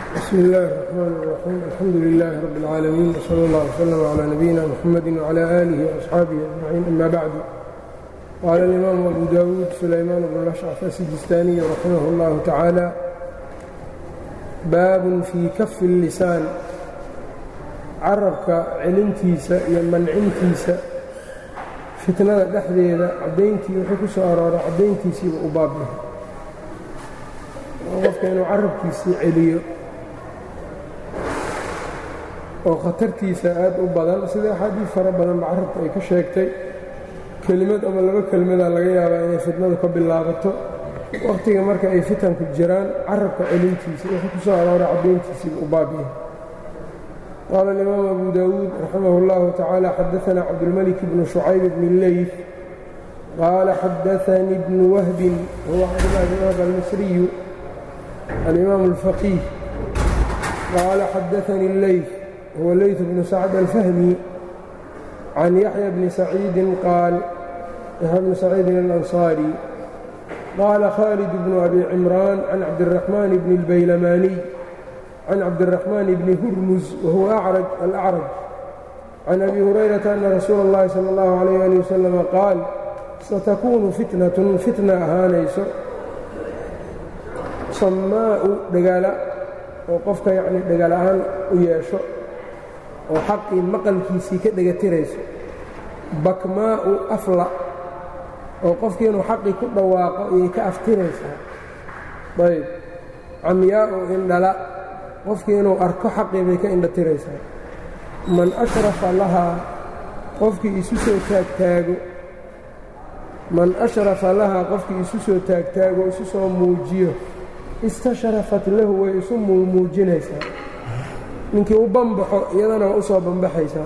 bsm اllahi الرحmn الرaxيim alxamdu لlah rb اlcaalamiin wslى اllah وslm عlى nabiyina mxamadi وعlى آlih وأصxaabihi أجmaciin ama bacdu qaala اlimaamu abu dawuud sulaymaan bn lashcaf asijistaaniy raximah اllahu tacaala baabun fii kafi الlisaan carabka celintiisa iyo mancintiisa fitnada dhexdeeda caddayntii wuxuu ku soo arooray caddayntiisiiba u baabyahay qofka inuu carabkiisii celiyo oo khatartiisa aad u badan sida axaadiis fara badanba carabka ay ka sheegtay kelimad ama laba kelmadaa laga yaabaa inay fitnadu ka bilaabato wakhtiga marka ay fitanku jiraan carabka celintiisa wuxuu ku soo arooray caddayntiisiiba u baabyahay qaala alimaam abu dawuud raximah اllahu tacaala xadaana cabdulmalik bnu shucayb bni leyf qaala xadaanii bnu wahbin huwa cabdulahi bn wahb almisriyu alimaam اlfaqiih qaala xadaanii leyf huwa leyt bnu sacd alfahmi can yaxya bni saciidin qaal yaxya bni saciidin alansaari qaala khaalid bnu abi cimraan can cabdiraxmaan bni اlbaylamaniy can cabdiraxmaan bni hurmus wahuwa acraj alacraj can abi hurayrata ana rasuula اllahi sala اllahu alayh ali wasalama qaal satakuunu fitnatun fitna ahaanayso sammaa'u dhagaala oo qofka yacnii dhagaal ahaan u yeesho oo xaqii maqalkiisii ka dhegatirayso bakmaa'u afla oo qofkii inuu xaqii ku dhawaaqo ayay ka aftiraysaa ayb camyaa'u indhala qofkii inuu arko xaqii bay ka indhatiraysaa man ashrafa lahaa qofkii isu soo taagtaago man ashrafa lahaa qofkii isu soo taagtaago isu soo muujiyo istashrafat lahu way isu muumuujinaysaa ninkii u banbaxo iyadana waa u soo banbaxaysaa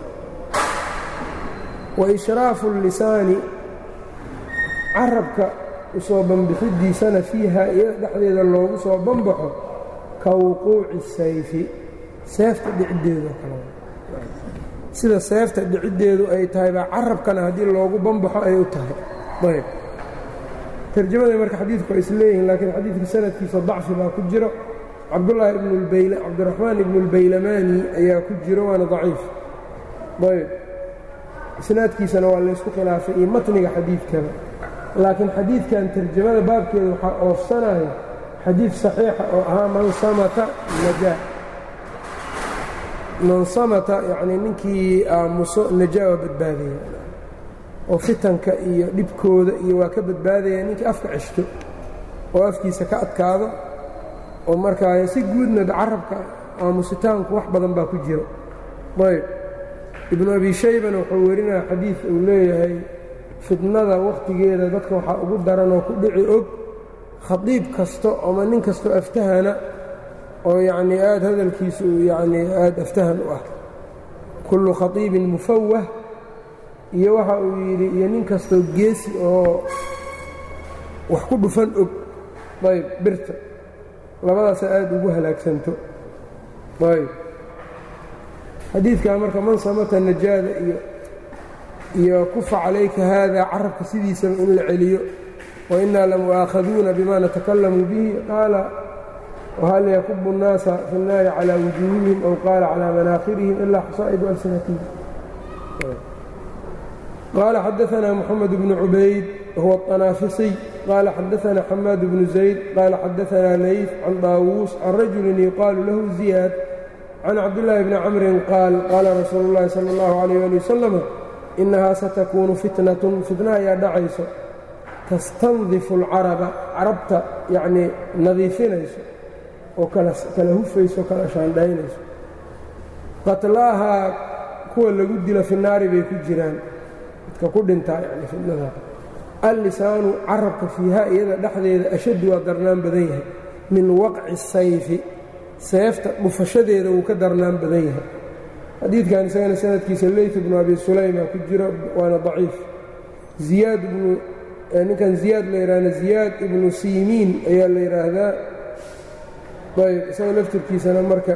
wa ishraafu اllisaani carabka usoo banbixidiisana fiiha iyada dhexdeeda loogu soo banbaxo ka wuquuci sayfi seefta dhiciddeedu kale sida seefta dhiciddeedu ay tahay baa carabkana haddii loogu banbaxo ay u tahay ayb tarjamaday marka xadiidku waa isleeyihiin laakiin xadiidka sanadkiisa dacfi baa ku jiro cabdulaahi cabdiraxmaan ibnu اlbaylamani ayaa ku jiro waana daciif ayb isnaadkiisana waa laysku khilaafay iyo matniga xadiidkaba laakiin xadiidkan tarjamada baabkeeda waxaa oofsanaya xadiid saxiixa oo ahaa man samata najaa man samata yacnii ninkii aamuso najaa waa badbaadaya oo fitanka iyo dhibkooda iyo waa ka badbaadaya ninkii afka ceshto oo afkiisa ka adkaado oo markaa si guudna carabka aamusitaanku wax badan baa ku jiro ayb ibnu abi shaybana wuxuu werinaya xadiid uu leeyahay fitnada wakhtigeeda dadka waxaa ugu daran oo ku dhici og khadiib kasto ama nin kastoo aftahana oo yacnii aad hadalkiisu yacnii aad aftahan u ah kullu khatiibin mufawah iyo waxa uu yidhi iyo nin kastoo geesi oo wax ku dhufan og ayb birta labadaasa aad ugu halaagsanto ayb xadiidkaa marka man samata najaada iyo iyo kufa calayka haada carabka sidiisaba in la celiyo wainaa lamu'aakhaduuna bima natakalamu bihi qaala whal yakubu الnaasa fi الnaari calى wujuuhihim aw qaala calى manaakhirihim ilaa xasaa'idu alsinatihim qaala xadaثna mxamed bnu cubayd huwa الطanaafisiy qaala xadaثna xamaad bnu zayd qaala xadaثna layf can daawuus can rajuli yuqaalu lahu ziyaad can cabdillaahi bni camrin qaal qaala rasuulu اllahi salى اllahu عalيh ali wasalam inahaa satakuunu fitnatun fitna ayaa dhacayso tastandifu اlcaraba carabta yacnii nadiifinayso oo kala hufayso kala shaandhaynayso qatlaahaa kuwa lagu dilo fi naari bay ku jiraan dadka ku dhintaa yani fitnada allisaanu carabka fiiha iyada dhexdeeda ashaddu waa darnaan badan yahay min waqci sayfi seefta dhufashadeeda wuu ka darnaan badan yahay xadiidkan isagana sanadkiisa leyt bnu abi sulayma ku jiro waana daciif ziyaad bnu ninkan ziyaad la yidhaahda ziyaad ibnu siimiin ayaa la yidhaahdaa ayb isaga laftirkiisana marka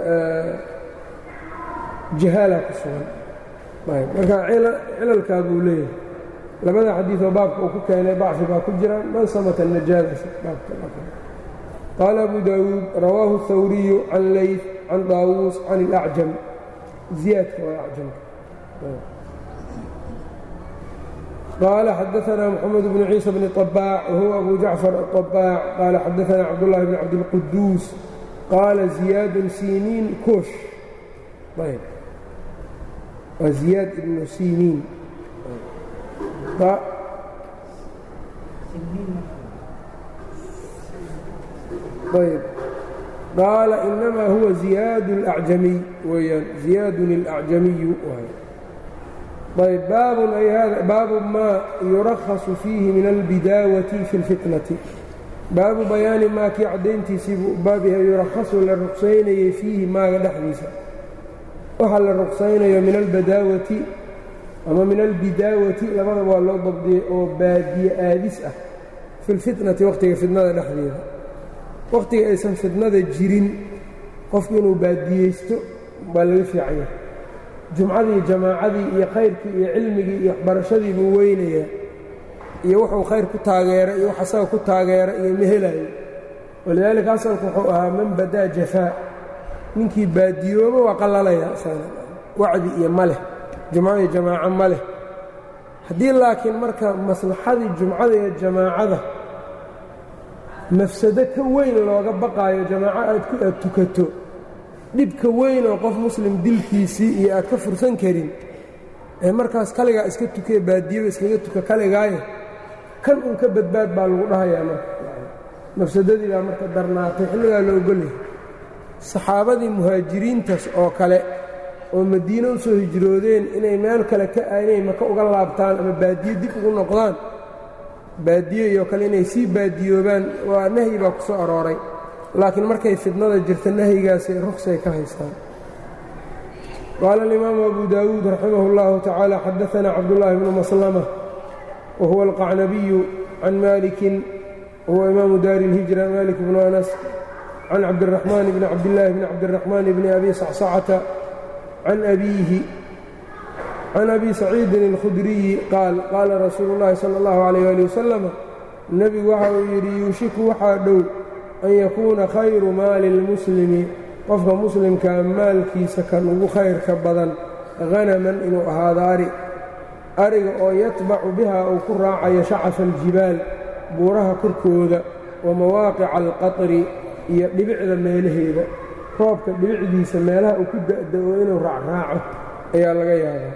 jahaala ku sugan ayb marka cilalkaa buu leeyahay labada xadiioo baabka uu ku keenay dacfi baa ku jira man samata najaadasa qaala abu daawuud rawaahu الhawriyu can leyt can daawuus can اlacjam ziyaadka waa acjamka qaala xadaثna mxamed bnu ciisa bni طabaac wahuwa abu jacfar aلطabaac qaala xadaثna cabdالlahi bn cabdilquduus qaala ziyaadu siniin kush waa ziyaad ibnu siniin ayb qaala inamaa huwa ziyaad اlacjamiy weyaan ziyaadun اlacjamiyu ayb baabun ay hada baabu maa yurakhasu fiihi min albidaawati fi اlfitnati baabu bayaani maa kii caddayntiisii buu baab yahay yurakhasu la ruqsaynayay fiihi maaga dhexdiisa waxaa la ruqsaynayo min albadaawati ama min albidaawati labada waa loo dabdiyey oo baadiye aadis ah fi lfitnati wakhtiga fitnada dhexdeeda wakhtiga aysan fitnada jirin qofku inuu baadiyeysto baa laga fiican yahay jumcadii jamaacadii iyo khayrkii iyo cilmigii iyo waxbarashadii buu weynayaa iyo wuxuu khayr ku taageera iyo wax asaga ku taageera iyo ma helayo walidaalika asalku wuxuu ahaa man badaa jafaa ninkii baadiyooba waa qallalaya wacdi iyo ma leh jumco iyo jamaaco ma leh haddii laakiin marka maslaxadii jumcada iyo jamaacada mafsado ka weyn looga baqaayo jamaaco aad ku aad tukato dhibka weyn oo qof muslim dilkiisii iyo aad ka fursan karin ee markaas kaligaa iska tukee baadiyaba iskaga tuka kaligaayo kan uun ka badbaad baa lagu dhahayaa marka mafsadadii baa marka darnaatay xilligaa la ogolyahay saxaabadii muhaajiriintaas oo kale oo madiine u soo hijroodeen inay meel kale ka inay maka uga laabtaan ama baadiye dib ugu noqdaan baadiye iyo kale inay sii baadiyoobaan waa nahyi baa ku soo arooray laakiin markay fidnada jirta nahyigaasay ruksay ka haystaan qaala alimaamu abu daawuud raximah اllahu tacaala xadaana cabdullaahi bnu maslama wa huwa alqacnabiyu can malikin wahuwa imaamu daari اlhijra malik bnu anas can cabdiraxmaan bni cabdillaahi bni cabdiraxmaan bni abi sacsacata can abiihi can abi saciidin اlkhudriyi qaal qaala rasuulu اllahi salى اllahu alayh ali wasalam nebigu waxa uu yidhi yuushiku waxaa dhow an yakuuna khayru maali اlmuslimi qofka muslimkaa maalkiisa kan ugu khayrka badan hanaman inuu ahaado ari ariga oo yatbacu biha uu ku raacayo shacafa aljibaal buuraha korkooda wa mawaaqica alqatri iyo dhibicda meelaheeda roobka dhibicdiisa meelaha uu ku da'da-o inuu raacraaco ayaa laga yaabaa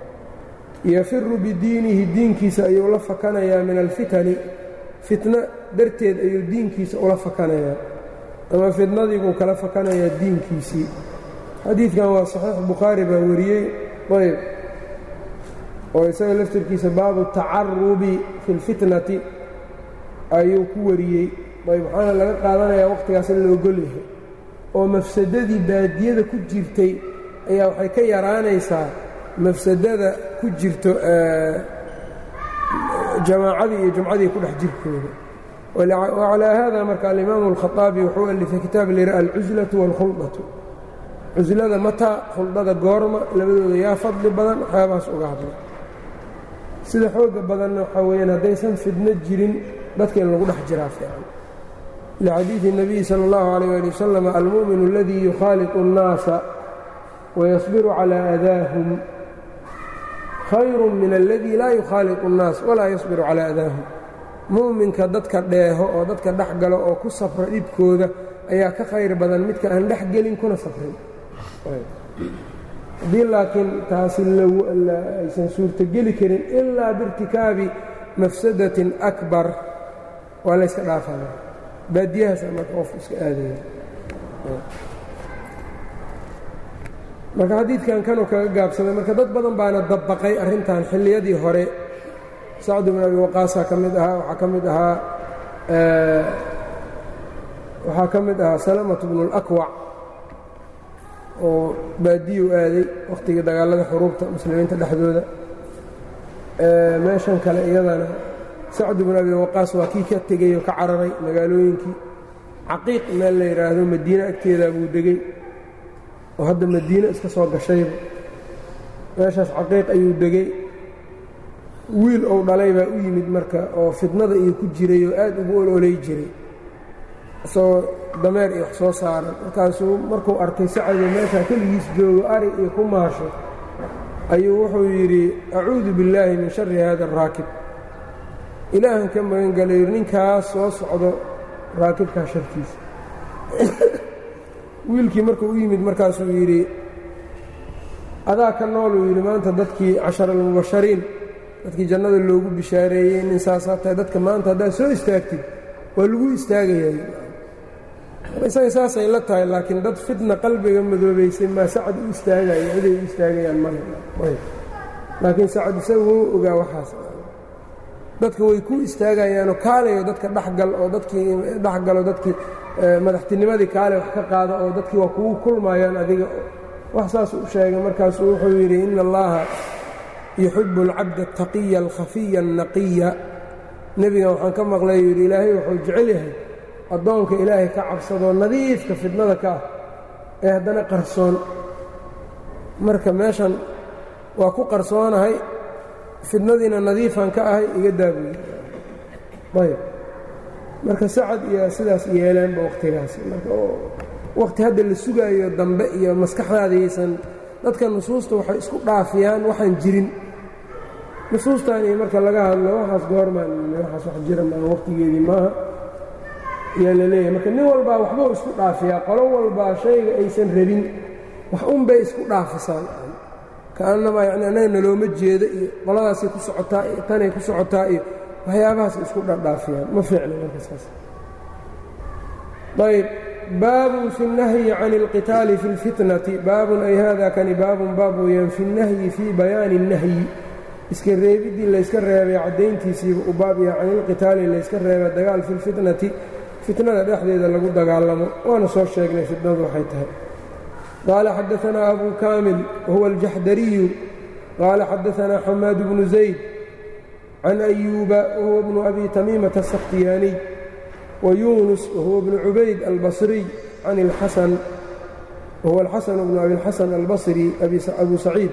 yafiru bidiinihi diinkiisa ayuu la fakanayaa min alfitani fitno darteed ayuu diinkiisa ula fakanayaa ama fitnadii buu kala fakanayaa diinkiisii xadiidkan waa saxiix bukhaari baa wariyey ayb oo isaga laftirkiisa baabu tacarubi fi اlfitnati ayuu ku wariyey ayb waxaana laga qaadanayaa wakhtigaas in la ogol yahay oo mafsadadii baadiyada ku jirtay ayaa waxay ka yaraanaysaa mafsadada ku jirto jamaacadii iyo jumcadii ku dhex jirkooda wacalaa haada marka alimaamu alkhaطaabi wuxuu alifay kitaab layidha alcuslatu wاlkhuldatu cuslada mataa khuldada goorma labadooda yaa fadli badan waxyaabahaas uga hadla sida xooga badanna waxaa weeyaan haddaysan fidno jirin dadka in lagu dhex jiraa fiican lxadiiثi الnabiyi salى اllahu عalيه ali wasalam almu'min اladii yukhaaliطu الnaasa wayasbiru calى adaahum khayru min اladii laa yukhaaliطu الnaas walaa yasbiru calى adaahum mu'minka dadka dheeho oo dadka dhex galo oo ku safra dhibkooda ayaa ka khayr badan midka aan dhex gelin kuna safrin haddii laakiin taasi aysan suurtogeli karin ilaa biirtikaabi mafsadatin akbar waa layska dhaafaya baadiyahaasa marka qofku iska aadaya marka xadiidkan kanuu kaga gaabsaday marka dad badan baana dabbaqay arrintan xilliyadii hore sacd bn abi waqaasaa ka mid ahaa waxaa ka mid ahaa waxaa ka mid ahaa salamatu bnu اlakwac oo baadiyu aaday wakhtigii dagaalada xuruubta muslimiinta dhexdooda meeshan kale iyadana sacd bnu abi waqaas waa kii ka tegey oo ka cararay magaalooyinkii caqiiq meel la yidhaahdo madiine agteedaa buu degey oo hadda madiine iska soo gashayba meeshaas caqiiq ayuu degey wiil ou dhalay baa u yimid marka oo fidnada iyo ku jiray oo aad ugu ololay jiray isagoo dameer iyo wax soo saaran markaasuu markuu arkay sacado meeshaa keligiis joogo ari iyo ku maasho ayuu wuxuu yidhi acuudu billaahi min shari hada araakib ilaahan ka magangalayo ninkaas soo socdo raakibkaa shartiisa wiilkii markuu u yimid markaasuu yidhi adaa ka nooluu yidhi maanta dadkii cashar almubashariin dadkii jannada loogu bishaareeyey nin saasaa tahay dadka maanta haddaad soo istaagtid waa lagu istaagayaa isaga saasay la tahay laakiin dad fitna qalbiga madoobaysay maa sacad u istaagayo ciday u istaagayaan male laakiin sacad isaga wuu ogaa waxaas dadka way ku istaagayaanoo kaalayo dadka dhexgal oo dadkii dhexgalo dadkii madaxtinimadii kaale wax ka qaada oo dadkii waa kugu kulmayaan adiga wax saas u sheegay markaasuu wuxuu yidhi ina allaha yuxibu alcabda ataqiya alkhafiya annaqiya nebigan waxaan ka maqlay yidhi ilaahay wuxuu jecel yahay addoonka ilaahay ka cabsadoo nadiifka fidnada ka ah ee haddana qarsoon marka meeshan waa ku qarsoonahay fidnadiina nadiifan ka ahay iga daabuye ayb marka sacad iyo sidaas yeeleenba wakhtigaasi marka wakhti hadda la sugaayo dambe iyo maskaxdaadaysan dadka nusuusta waxay isku dhaafiyaan waxaan jirin nusuustan iyo marka laga hadlo waxaas goormaan waxaas wax jira maaha wakhtigeedii maaha ayaa la leeyahay marka nin walbaa waxbuu isku dhaafiyaa qolo walbaa shayga aysan rabin wax unbay isku dhaafisaan kaannamaa yacni annaga nalooma jeedo iyo qoladaasay ku socotaa iyo tanay ku socotaa iyo waxyaabahaas isku dhardhaafiyaan ma fiicna marka saas ayb baabun fi اnnahyi can اlqitaali fi اlfitnati baabun ay hada kani baabun baab weeyaan fi اnnahyi fii bayaani الnahyi iska reebiddii layska reebay caddayntiisiiba u baab yahay can ilqitaali layska reeba dagaal fi lfitnati fitnada dhexdeeda lagu dagaalamo waana soo sheegnay fitnadu waxay tahay qaala xadaanaa abu kaamil wahuwa aljaxdariyu qaala xadaanaa xamaad bnu zayd can ayuuba wahuwa bnu abi tamiimata asakhtiyaaniy wa yuunus wahuwa bnu cubayd albasriy can اlxasan wahuwa alxasan bnu abi اlxasan albasri abu saciid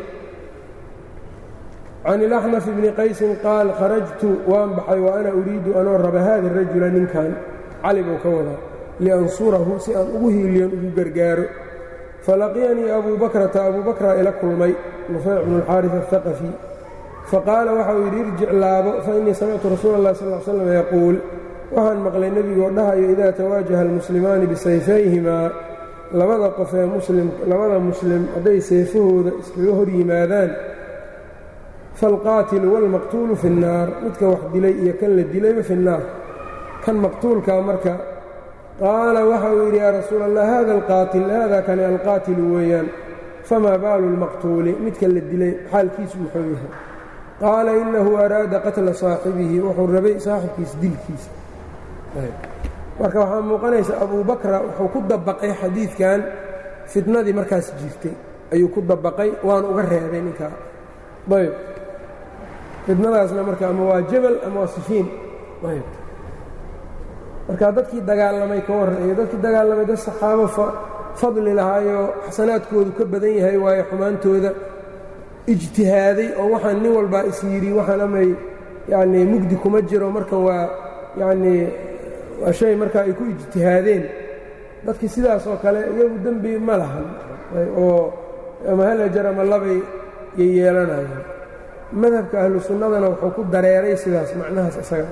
can ilaxnaf bni qaysin qaal kharajtu waan baxay wa ana uriidu anoo raba haada rajula ninkan cali buu ka wadaa liansurahu si aan ugu hiiliyon ugu gargaaro falaqiyanii abuu bakrata abuu bakra ila kulmay nufayc bnu alxaaris aلhaqafi faqaala waxauu yidhi irjic laabo fainii samictu rasuula اllahi sal l slam yaquul waxaan maqlay nebigoo dhahayo idaa tawaajaha almuslimaani bisayfayhimaa labada qof ee muslim labada muslim hadday seefahooda iskaga hor yimaadaan faalqaatilu waalmaqtuulu fi اnnaar midka wax dilay iyo kan la dilayba fi اnnaar kan maqtuulkaa marka qaala waxa uu yidhi yaa rasuul allah hada alqaatil hada kani alqaatilu weeyaan famaa baalu lmaqtuuli midka la dilay xaalkiisu muxuu yahay qaala inahu araada qatla saaxibihi wuxuu rabay saaxibkiisa dilkiisa marka waxaa muuqanaysa abuu bakra wuxuu ku dabaqay xadiidkan fitnadii markaas jirtay ayuu ku dabaqay waana uga reebay ninkaa ayb fitnadaasna marka ama waa jabal ama waa sifiin ayb marka dadkii dagaalamay ka warran iyo dadkii dagaalamay dad saxaabo fadli lahaayoo xasanaadkoodu ka badan yahay waayo xumaantooda ijtihaaday oo waxaan nin walbaa is yidhi waxaan amay yacnii mugdi kuma jiro markan waa yacnii waa shay markaa ay ku ijtihaadeen dadkii sidaas oo kale iyagu dembi ma lahan oo ama hal ajar ama labay yay yeelanayaan madhabka ahlu sunnadana wuxuu ku dareeray sidaas macnahaas isaga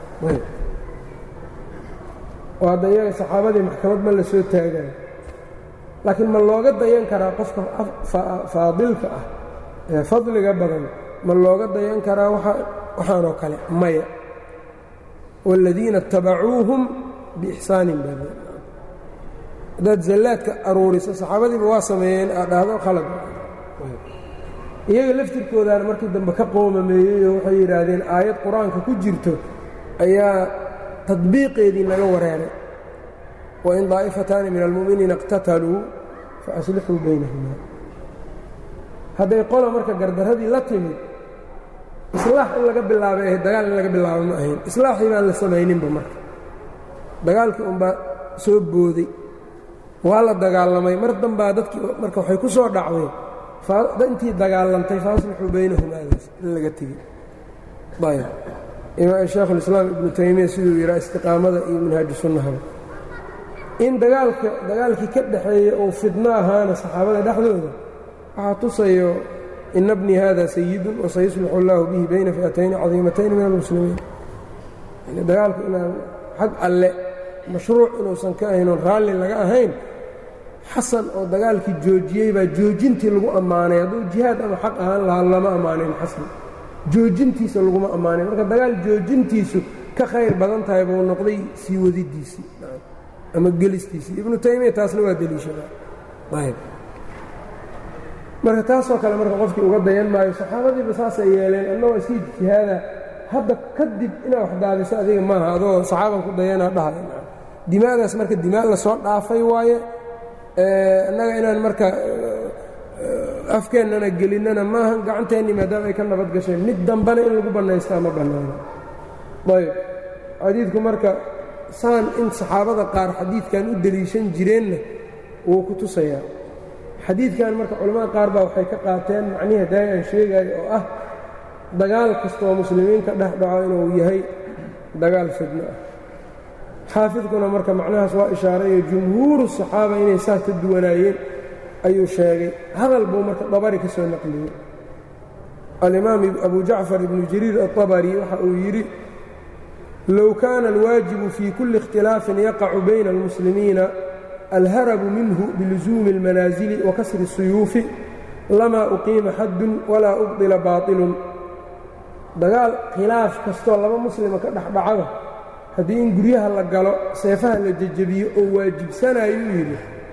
oo hadda iyaga saxaabadii maxkamad ma la soo taagayo laakiin ma looga dayan karaa qofka faadilka ah ee fadliga badan ma looga dayan karaa waxaanoo kale maya wاladiina اtabacuuhum biixsaanin baa haddaad zallaadka aruuriso saxaabadiiba waa sameeyeen aad dhahdo khalad iyaga laftirkoodaana markii dambe ka qoomameeyeyoo waxay yidhaahdeen aayad qur-aanka ku jirto ayaa tadbiiqeedii naga wareeray wain daa'ifataani min almu'miniina اqtataluu faaslixuu baynahuma hadday qola marka gardaradii la timid islaax in laga bilaabay ahayd dagaal in laga bilaabo ma ahayn islaaxii baan la samayninba marka dagaalkii unbaa soo booday waa la dagaalamay mar dambaa dadkii marka waxay ku soo dhacday intii dagaalantay faaslixuu baynahumaadaas in laga tegey ayb sheekhulislaam ibnu taymiya siduu yidhaa istiqaamada iyo minhaaju sunnahaba in dagaalka dagaalkii ka dhaxeeya uu fidno ahaana saxaabada dhexdooda waxaa tusayo ina bnii hada sayidun wasayuslixu اllahu bihi bayna fi'atayni cadiimatayni min almuslimiin yani dagaalku inaan xag alle mashruuc inuusan ka ahayn oon raalli laga ahayn xasan oo dagaalkii joojiyey baa joojintii lagu ammaanay hadduu jihaad ama xaq ahaan lahaa lama ammaanin xasan joojintiisa laguma ammaanin marka dagaal joojintiisu ka khayr badan tahay buu noqday sii wadidiisii ama gelistiisii ibnu taymiya taasna waa deliishadaa ayb marka taasoo kale marka qofkii uga dayan maayo saxaabadiiba saasay yeeleen annagoo iska ijtihaada hadda kadib inaad wax daadiso adiga maaha adoo saxaaban ku dayanaa dhahay dimaadaas marka dimaa lasoo dhaafay waaye annaga inaan marka afkeennana gelinnana maaha gacanteennii maadaama ay ka nabad gasheen mid dambana in lagu bannaystaa ma bannaano ayb xadiidku marka saan in saxaabada qaar xadiidkan u deliishan jireenna wuu ku tusayaa xadiidkan marka culimmada qaar baa waxay ka qaateen macnihi daay aan sheegayo oo ah dagaal kastooo muslimiinka dhex dhaco inuu yahay dagaal fidno ah xaafidkuna marka macnahaas waa ishaarayo jumhuuru saxaaba inay saas ka duwanaayeen ayuu sheegay hadal buu marka dabari ka soo naqliyey alimaam abu jacfar ibnu jariir aلطabari waxa uu yidhi low kaana alwaajibu fii kulli اkhtilaafin yaqacu bayna اlmuslimiina alharabu minhu bilusuumi اlmanaasili wa kasri الsuyuufi lamaa uqiima xaddun walaa ubdila baaطilun dagaal khilaaf kastoo laba muslima ka dhexdhacada haddii in guryaha la galo seefaha la jejebiyo oo waajibsanayuu yidhi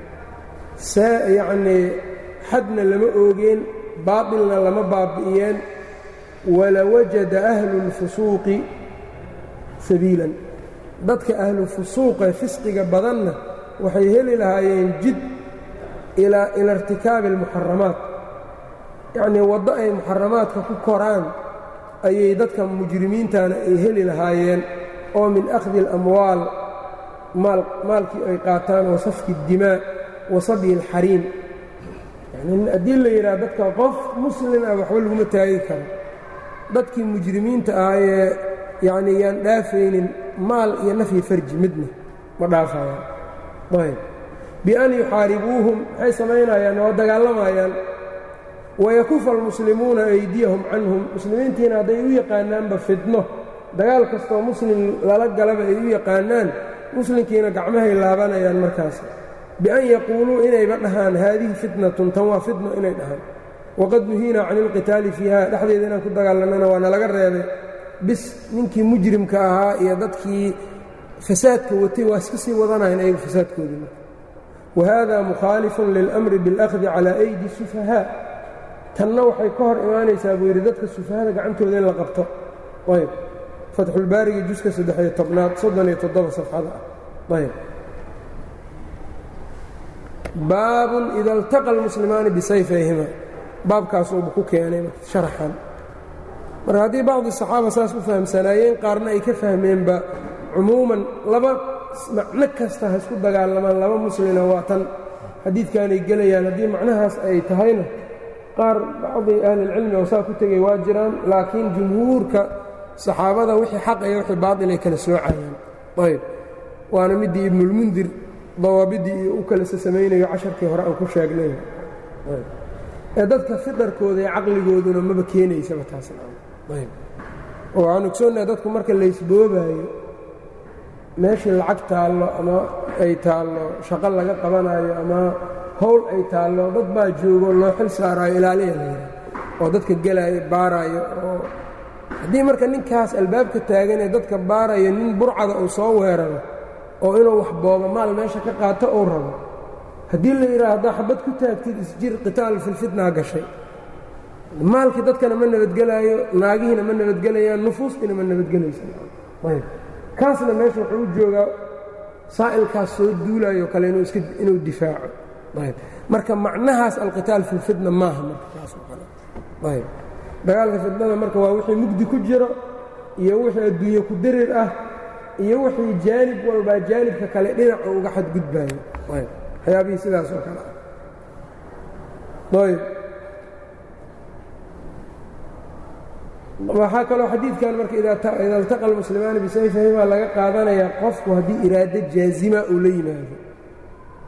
see yacnii xadna lama oogeen baatilna lama baabi'iyeen walawajada ahlu اlfusuuqi sabiilan dadka ahlu fusuuqe fisqiga badanna waxay heli lahaayeen jid ilaa ila irtikaabi almuxaramaat yacnii waddo ay muxaramaadka ku koraan ayay dadka mujrimiintana ay heli lahaayeen oo min akhdi اlamwaal maalkii ay qaataan wa safki اdimaa wa sabyi اlxariim yani haddii la yidhaha dadka qof muslim ah waxba laguma taagi karo dadkii mujrimiinta ah ee yacnii yaan dhaafaynin maal iyo nafyi farji midna ma dhaafayaan ayb bian yuxaaribuuhum maxay samaynayaan oo dagaalamayaan wayakufa almuslimuuna aydiyahum canhum muslimiintiina hadday u yaqaanaanba fidno dagaal kastoo muslim lala galaba ay u yaqaanaan muslimkiina gacmahay laabanayaan markaas bian yaquuluu inayba dhahaan haadihi fitnatun tan waa fitno inay dhahaan waqad nuhiinaa cani ilqitaali fiiha dhexdeeda inaan ku dagaalanana waa nalaga reebay bis ninkii mujrimka ahaa iyo dadkii fasaadka watay waa iska sii wadanayan ayagu fasaadkoodii marka wahada mukhaalifun lilamri biاlأkhdi calى aydi sufahaa tanna waxay ka hor imaanaysaa buu yidhi dadka sufahada gacantooda in la qabto ayb fatxulbaarigi juska saddexiyo tobnaad soddon iyo toddoba safxada ah ayb baabun ida اltaqa اlmuslimaani bisayfayhima baabkaasuuba ku keenay sharaxan marka haddii bacdi saxaaba saas u fahamsanaayeen qaarna ay ka fahmeenba cumuuman laba macno kasta ha isku dagaalamaan laba muslina waa tan xadiidkaanay gelayaan haddii macnahaas ay tahayna qaar bacdi ahlilcilmi oo saa ku tegay waa jiraan laakiin jumhuurka saxaabada wixii xaq iyo wixii baatil ay kala soocayaan ayb waana middii ibnulmundir dawaabiddii iyo u kalesa samaynayo casharkii hore aan ku sheegnay ee dadka fidarkooda iyo caqligooduna maba keenaysaba taasayb oo waxaan ogsoonnaha dadku marka laysboobaayo meeshii lacag taallo ama ay taallo shaqo laga qabanayo ama howl ay taallo dad baa joogo loo xil saaraayo ilaaliya la yidhaha oo dadka gelaayo baaraayo oo haddii marka ninkaas albaabka taagan ee dadka baarayo nin burcada uu soo weeraro oo inuu wax boobo maal meesha ka qaato uu rabo haddii la yidhaha haddaa xabad ku taagtid isjir qitaal filfitnaa gashay maalkii dadkana ma nabadgelaayo naagihiina ma nabadgelayaan nufuustiina ma nabadgelaysa kaasna meesha wuxuu u joogaa saa'ilkaas soo duulayo kale inuu difaaco marka macnahaas alqitaal fi lfitna maaha marka dagaalka fitnada marka waa wixii mugdi ku jiro iyo wixii adduunye ku darir ah iyo wixii jaanib walbaa jaanibka kale dhinaca uga xadgudbaayo waxyaabihii sidaas oo kale ah ayb waxaa kaloo xadiidkan marka ida iltaqa almuslimaani bisayfihima laga qaadanayaa qofku haddii iraado jaazima uu la yimaado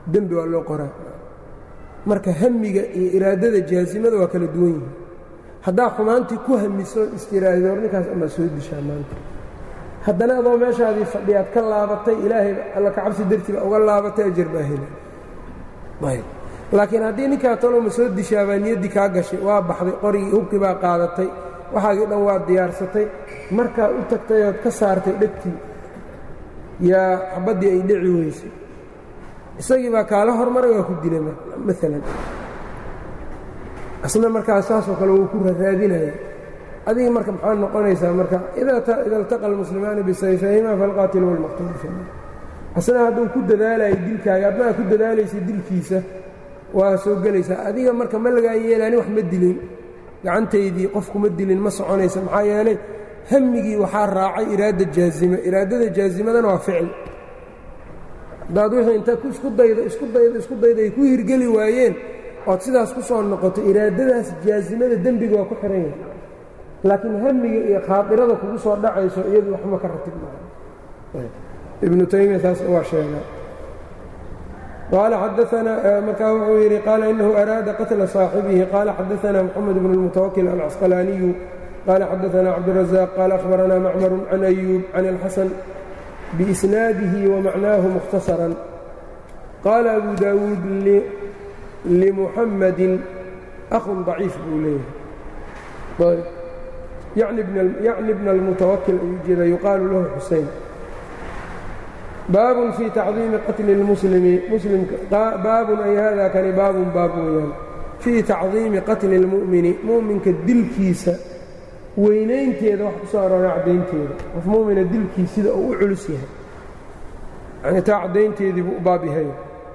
dembi waa loo qoraa marka hamiga iyo iraadada jaasimada waa kala duwan yihin haddaa xumaantii ku hamiso istiraahdo hor ninkaas amaa soo dishaa maanta haddana adoo meeshaadii fadhiyaad ka laabatay ilaahay alla ka cabsi dartiiba uga laabatay ajar baa hela laakiin haddii ninkaa taloma soo dishaabaa niyaddii kaa gashay waa baxday qorigii hubkii baa qaadatay waxaagii dhan waa diyaarsatay markaa u tagtay ood ka saartay dhegtii yaa xabaddii ay dhici weysay isagii baa kaala hormaray waa ku dilay maalan asna markaa saasoo kale wuu ku raraadinaya adigii marka maxaa noqonaysaa marka ida iltaqa almuslimaani bisayfayhima falqaatilu walmaqtuulu fi asna hadduu ku dadaalayo dilkaaga adna ku dadaalaysa dilkiisa waa soo gelaysaa adiga marka ma lagaa yeelaani wax ma dilin gacantaydii qof kuma dilin ma soconaysa maxaa yeelay hamigii waxaa raacay iraada jaazime iraadada jaazimadana waa ficil haddaad wixii inta isku daydo isku daydo isku daydo ay ku hirgeli waayeen ood sidaas ku soo noqoto iraadadaas jaazimada dembiga waa ku xihan yahay laakiin hamiga iyo khaadirada kugu soo dhacayso iyadu waxma ka ratib maaha ibnu taymiya taas waa sheegaa qaala xadaanaa markaa wuxuu yidhi qaala inahu araada qatla صaaxibihi qaala xadaanaa moxamed bn اlmutawakil alcasqalaaniyu qaala xadaanaa cabdالrazaaq qaala akhbaranaa macmaru can ayuub can اlxasan biisnaadihi wamacnaahu mukhtasaran qaala abu daawuud limuxammadin akhun ضaciif buu leeyahay yacni bna almutawakil ayuu jeeda yuqaalu lahu xusein baabun fii tacdiimi qatli اlmuslimi baabun ay hada kani baabun baab weeyaan fii tacdiimi qatli اlmu'mini mu'minka dilkiisa weynaynteeda wax ku soo aroora caddaynteeda qof mu'mina dilkiis sida uu u culus yahay yani taa caddaynteedii buu u baab yahay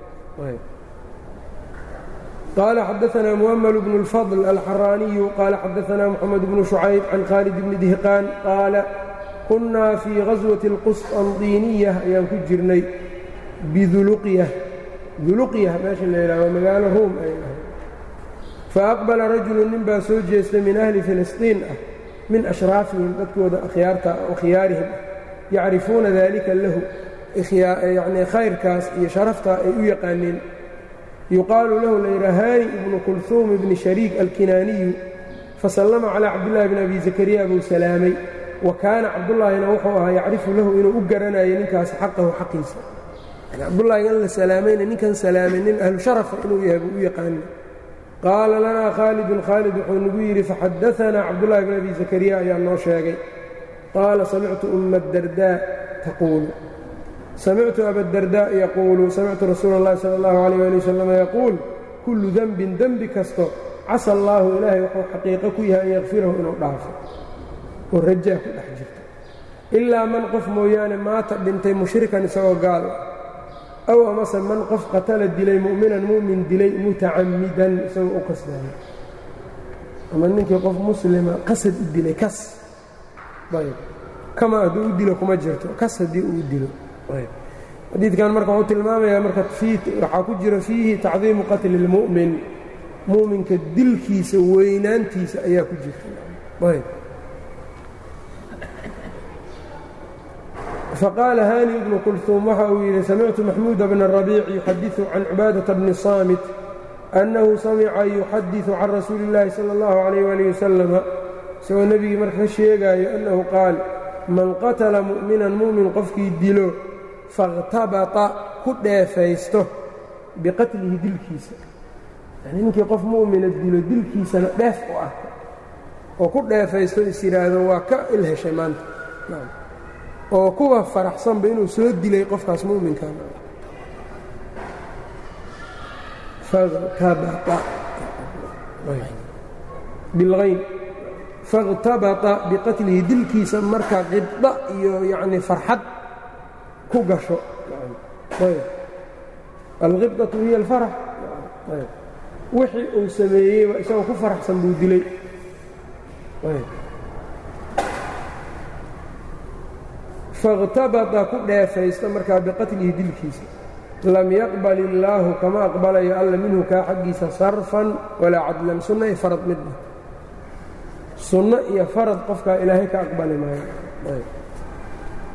قال xdثna مؤmل بن الفضل الxrاني qال xdثna محمد بن شhucayب عن khالد بن دهقاn qاaل كuنaa fي غaزوة الqسطنطينية ayaan ku jirnay bdulqyة duluqyة meesha la yidhah waa magaalo ruum ay ahay faأqبلa رaجuل nin baa soo jeestay min أhli فilisطيin ah min أشhراafihim dadkooda akhyaarta khiyaarihim yacrifuuna dalika lahu yani khayrkaas iyo sharaftaa ay u yaqaaneen yuqaalu lahu layidhaa haani ibnu kulhuum ibni shariik alkinaaniyu fasallama calaa cabdillaahi bn abi zakariya buu salaamay wa kaana cabdullaahina wuxuu ahaa yacrifu lahu inuu u garanayo ninkaas xaqahu xaqiisa cabdullaahi in la salaamayna ninkan salaamay nin ahlu sharafa inuu yahay buu u yaqaana qaala lanaa khaalidun khaalid wuxuu nagu yidhi faxadaanaa cabdullaahi bn abi zakariya ayaa noo sheegay qaala samictu umma dardaa taquulu samictu abadardaa yaquulu samictu rasuula اllahi sala اllahu alayh ali wasalam yaquul kullu denbin dembi kasto casa allaahu ilaahay wuxuu xaqiiqo ku yahay an yakfirahu inuu dhaafo oo rajaa ku dhex jirto ilaa man qof mooyaane maata dhintay mushrikan isagoo gaal aw amase man qof qatala dilay mu'minan mu'min dilay mutacammidan isagoo u qasdaaya ama ninkii qof muslima qasad u dilay kas ayb kama hadduu u dilo kuma jirto kas haddii uu dilo xadiidkan marka wuxuu tilmaamayaa marka waxaa ku jira fiihi tacdiimu qatli اlmu'min mu'minka dilkiisa weynaantiisa ayaa ku jirta faqaala hani ibnu kulhuum waxa uu yidhi samictu maxmuuda bna rabiic yuxadiثu can cibaadaةa bni saamit annahu samica yuxadiثu can rasuuli اllahi salى اllahu عalayh ali wasalama isagoo nebigii marka ka sheegaayo annahu qaal man qatala mu'minan mu'min qofkii dilo faاkhtabata ku dheefaysto biqatlihi dilkiisa yani ninkii qof mu'mina dilo dilkiisana dheef u ah oo ku dheefaysto is yidhaahdo waa ka ilheshay maanta oo kuwa faraxsanba inuu soo dilay qofkaas mu'minkan bilhayn faاkhtabata biqatlihi dilkiisa marka qibda iyo yacni farxad ku gasho alqibdatu hiya alfarax wixii uu sameeyeyba isagoo ku faraxsan buu dilay faاkhtabata ku dheefaysta markaa biqatlihi dilkiisa lam yaqbal illaahu kama aqbalayo alla minhu kaa xaggiisa sarfan walaa cadlan sunno iyo farad midna sunno iyo farad qofkaa ilaahay ka aqbali maayo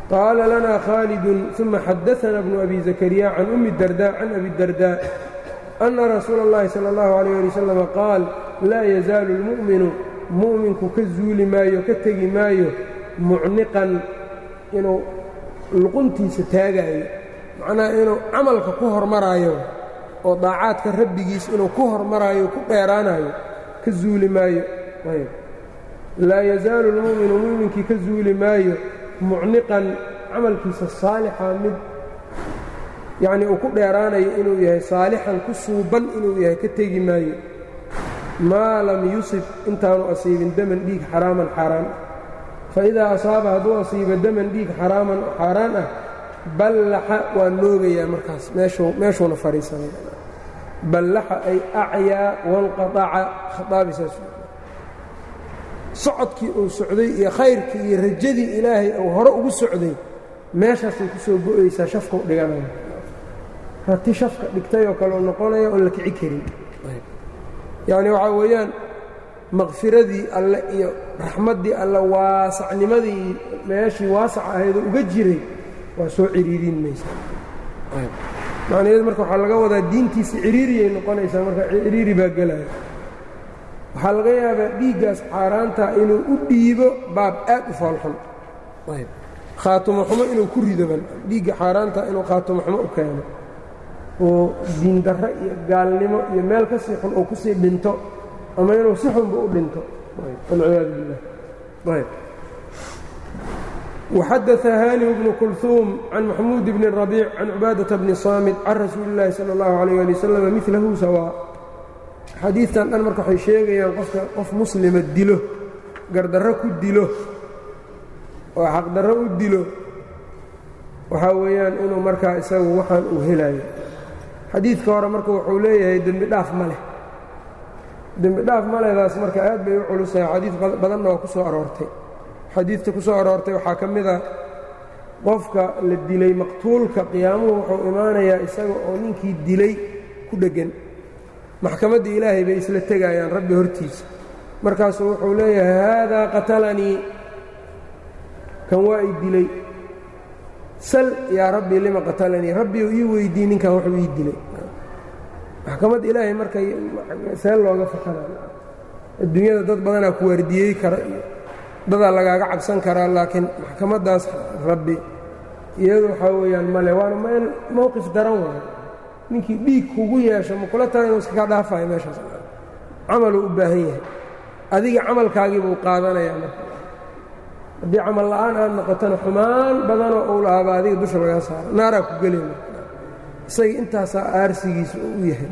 qaala lanaa khaalidun uma xadaana bnu abi zakariya can ummi darda can abi darda ana rasuula اllahi salى اllahu alayh ali wasalam qaal laa yazaalu اlmu'minu mu'minku ka zuuli maayo ka tegi maayo mucniqan inuu luquntiisa taagaayo macnaha inuu camalka ku hormaraayo oo daacaadka rabbigiis inuu ku hormaraayo ku dheeraanayo ka zuuli maayo laa yazaalu lmu'minu mu'minkii ka zuuli maayo mucniqan camalkiisa saalixa mid yacnii uu ku dheeraanayo inuu yahay saalixan ku suuban inuu yahay ka tegi maayo maa lam yusib intaanu asiibin daman dhiig xaraaman xaaraan fa idaa asaaba hadduu asiibo daman dhiig xaraaman oo xaaraan ah ballaxa waa noogayaa markaas meeshuuna fadhiisanay ballaxa ay acyaa wanqaaca khaaabisaas socodkii uu socday iyo khayrkii iyo rajadii ilaahay uu hore ugu socday meeshaasay ku soo go'aysaa shafkau dhiganaya rati shafka dhigtayoo kale u noqonaya oon la kici karin yacni waxaa weeyaan makfiradii alle iyo raxmaddii alle waasacnimadii meeshii waasac ahaydoo uga jiray waa soo ciriiriin maysa macnaheedu marka waxaa laga wadaa diintiisa ciriiriyay noqonaysaa marka ciriiri baa gelaya waxaa laga yaabaa dhiiggaas xaaraanta inuu u dhiibo baab aad u foolxun khaatumo xumo inuu ku ridoban dhiigga xaaraanta inuu khaatumo xumo u keeno oo diindarro iyo gaalnimo iyo meel ka sii xun oo kusii dhinto ama inuu si xunba u dhinto walciyaadu billah وxadaثa hاniم بن كلثوم عن محموud بن الربيع عن عباadaة بن صاmد عن rasuuل الlahi slى الlaه عليه لي وsلم miثlahu sawاء xadiidtan dhan marka waxay sheegayaan qofka qof muslima dilo gardarro ku dilo oo xaqdarro u dilo waxaa weeyaan inuu markaa isagu waxaan uu helayo xadiidka hore marka wuxuu leeyahay dembi dhaaf ma leh dembi dhaaf maledaas marka aad bay u culusahay xadiid badanna waa ku soo aroortay xadiidta ku soo aroortay waxaa ka mid a qofka la dilay maqtuulka qiyaamuhu wuxuu imaanayaa isaga oo ninkii dilay ku dheggan maxkamaddii ilaahay bay isla tegayaan rabbi hortiisa markaasuu wuxuu leeyahay haadaa qatalanii kan waa i dilay sal yaa rabbii lima qatalanii rabbiu ii weydii ninkan wuxuu ii dilay maxkamadda ilaahay marka see looga fakana adduunyada dad badanaa ku waardiyey kara iyo dadaa lagaaga cabsan karaa laakiin maxkamaddaas rabbi iyadu waxaa weeyaan male waana meel mowqif daran waayo ninkii dhiig kugu yeesho ma kula tahay inuu iskakaa dhaafayo meeshaas camaluu u baahan yahay adiga camalkaagii buu qaadanayaa marka haddii camal la'aan aad noqotona xumaan badanoo uu lahaaba adiga dusha lagaa saaro naaraa ku gelay isaga intaasaa aarsigiisa oo u yahay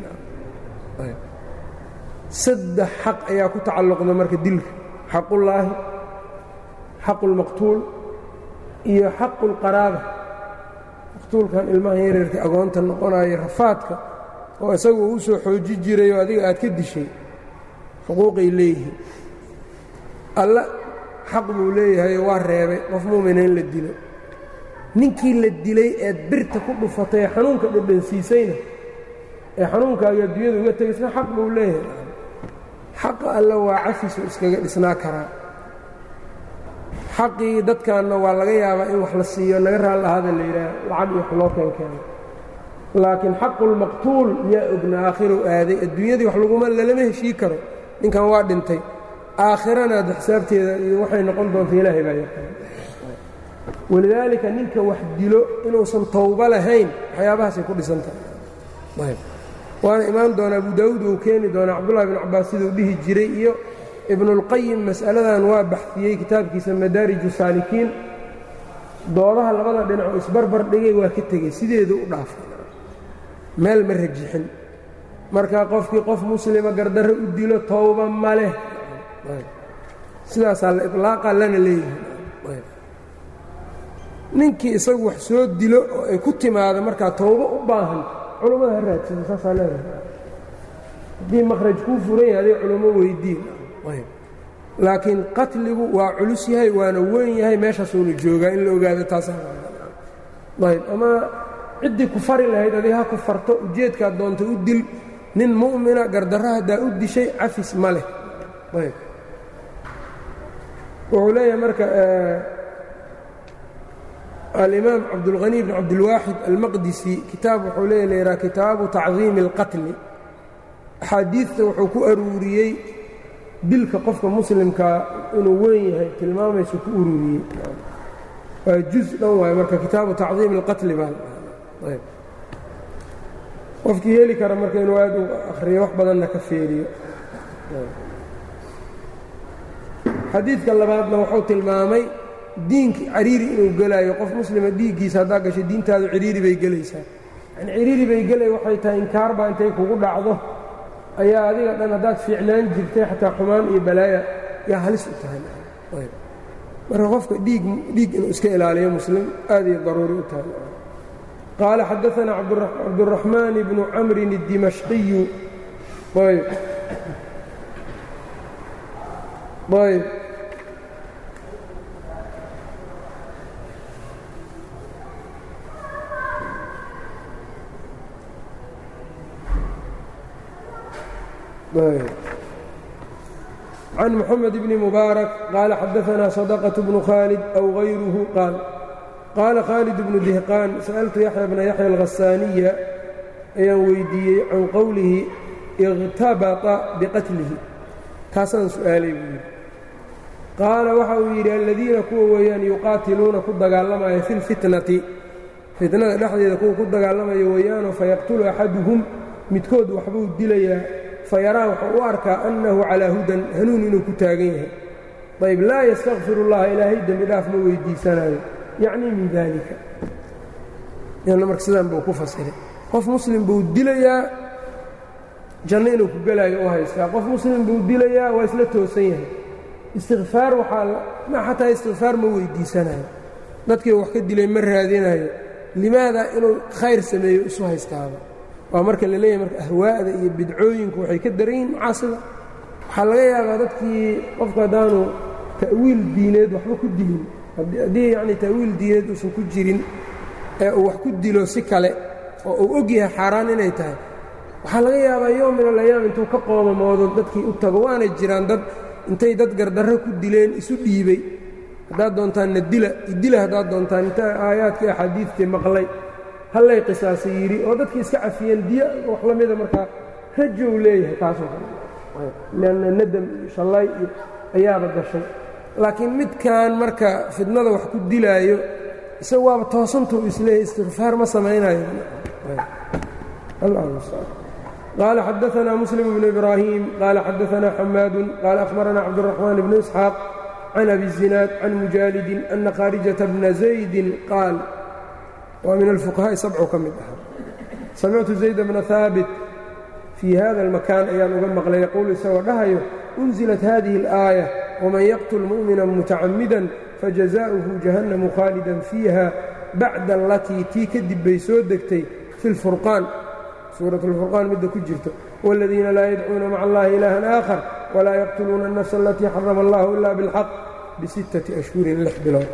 saddex xaq ayaa ku tacalluqda marka dilka xaqullaahi xaqu lmaqtuul iyo xaqu lqaraaba maqtuulkan ilmahan yareerka agoonta noqonayo rafaadka oo isagu uu u soo xooji jiray oo adiga aad ka dishay xuquuqay leeyihiin alla xaq buu leeyahay waa reebay qof muumina in la dilo ninkii la dilay eed birta ku dhufatay ee xanuunka dhadhansiisayna ee xanuunkaagii adduunyada uga tegaysna xaq buu leeyahay xaqa alla waa cafisu iskaga dhisnaa karaa xaqii dadkaanna waa laga yaabaa in wax la siiyo naga raal ahaada la yidhaah lacag iyo wax loo keenkeeno laakiin xaqulmaqtuul yaa ogna aakhirow aaday adduunyadii wax laguma lalama heshii karo ninkan waa dhintay aakhirana ad xisaabteeda iyo waxay noqon doonta ilaahay baa yaqaan walidaalika ninka wax dilo inuusan towbo lahayn waxyaabahaasay ku dhisan tahay waana imaan doonaa abu daawuud uu keeni doonaa cabdullahi bn cabbaas siduu dhihi jiray iyo ibnuulqayim mas'aladan waa baxfiyey kitaabkiisa madaariju saalikiin doodaha labada dhinac oo isbarbar dhigay waa ka tegey sideedu u dhaafay meel ma rajixin marka qofkii qof muslima gardarro u dilo towba ma leh sidaasaa la iطlaaqa lana leeyahay ninkii isagu wax soo dilo oo ay ku timaado markaa towbo u baahan culummada ha raadsado saasaa leedahay haddii makhraj kuu furan yahay aday culummo weydiin laakiin qatligu waa culus yahay waana weyn yahay meeshaasuunu joogaa in la ogaado taasaayb ama ciddii ku fari lahayd adig ha ku farto ujeedkaad doonta u dil nin mu'mina gardarro haddaa u dishay cafis ma leh ayb wuxuu leeyahay marka alimaam cabdulhani bn cabdilwaaxid almaqdisi kitaab wuxuu leeya laydhaha kitaabu tacdiimi اlqatli axaadiidta wuxuu ku aruuriyey dilka qofka muslimkaa inuu weyn yahay tilmaamaysu ku ururiyey waa juz dhan waaye marka kitaabu tacdiimi اlqatli baa qofkii heli kara marka inuu aad u akhriyo wax badanna ka feeriyo xadiidka labaadna wuxuu tilmaamay diinki cariiri inuu gelaayo qof muslima dhiiggiisa haddaa gasho diintaadu ciriiri bay gelaysaa yani ciriiri bay gelay waxay tahay inkaarbaa intay kugu dhacdo ayaa adiga dhan haddaad fiicnaan jirtay xataa xumaan iyo balaaya yaa halis u tahay marka qofka dhiig dhiig inuu iska ilaaliyo muslim aad iyo daruuri u tahay qaala xadaثana cabdالraxmaan bnu camrin الdimashqiyu ayb ayb can mxamed bni mubaarak qaala xadaثna صadqة bnu khaalid aw غayruhu qaal qaala khaalid bnu dihqaan sa'altu yaxya bna yaxya alghasaaniya ayaan weydiiyey can qowlihi اkhtabata biqatlihi kaasaan su'aalay buu yidhi qaala waxa uu yidhi aladiina kuwa weeyaan yuqaatiluuna ku dagaalamaya fi اlfitnati fitnada dhexdeeda kuwa ku dagaalamaya weeyaanoo fayaqtulu axaduhum midkood waxbuu dilayaa fayaraa wuxuu u arkaa annahu calaa hudan hanuun inuu ku taagan yahay ayb laa yastakfir اllaha ilaahay dembi dhaaf ma weydiisanayo yacnii min daalika marka sidaan buu ku fasiray qof muslim buu dilayaa janno inuu ku gelaayo u haystaa qof muslim buu dilayaa waa isla toosan yahay istikfaar waxaa xataa istikfaar ma weydiisanayo dadkii wax ka dilay ma raadinayo limaada inuu khayr sameeyo isu haystaaba waa marka la leeyahay marka ahwaa'da iyo bidcooyinku waxay ka daran yihin macaasida waxaa laga yaabaa dadkii qofku haddaanu ta'wiil diineed waxba ku dilin haddii yacni ta'wiil diineed uusan ku jirin ee uu wax ku dilo si kale oo uu og yahay xaaraan inay tahay waxaa laga yaabaa yoom min alayaam intuu ka qoomamoodo dadkii u tago waana jiraan dad intay dad gardarro ku dileen isu dhiibay haddaad doontaanna dila idila haddaad doontaan inta aayaadkii axaadiidtii maqlay hallay qisaasa yidhi oo dadkii iska cafiyeen diya wax la mida markaa rajow leeyahay taasoo kale leanna nadam iyo shallay iyo ayaaba gashay laakiin midkan marka fidnada wax ku dilaayo isaga waaba toosantuu isleeyahy istikfaar ma samaynayo qaala xadaثna muslim bnu ibraahim qaala xadaثna xamaadu qaala akhbarana cabdالرaxmaan bnu isxaaq can abi zinaad can mujaalidin ana khaarijata bna zaydin qaal waa min alfuqahaa'i sabcu ka mid ahaa samictu zayd bna haabit fii hada اlmakaan ayaan uga maqlay yaquulu isagoo dhahayo unzilat hadihi اlآaية wman yaqtul mu'mina mutacamida fajazaؤuhu jahannamu khaalidan fiiha bacda alatii tii kadib bay soo degtay fi اlfurqaan suuraة اlfurqaan midda ku jirto wاladiina laa yadcuuna maca allahi ilaahan aakhar walaa yaqtuluuna الnafsa alatii xarama allahu ila biاlxaq bisittaةi ashhurin lix bilood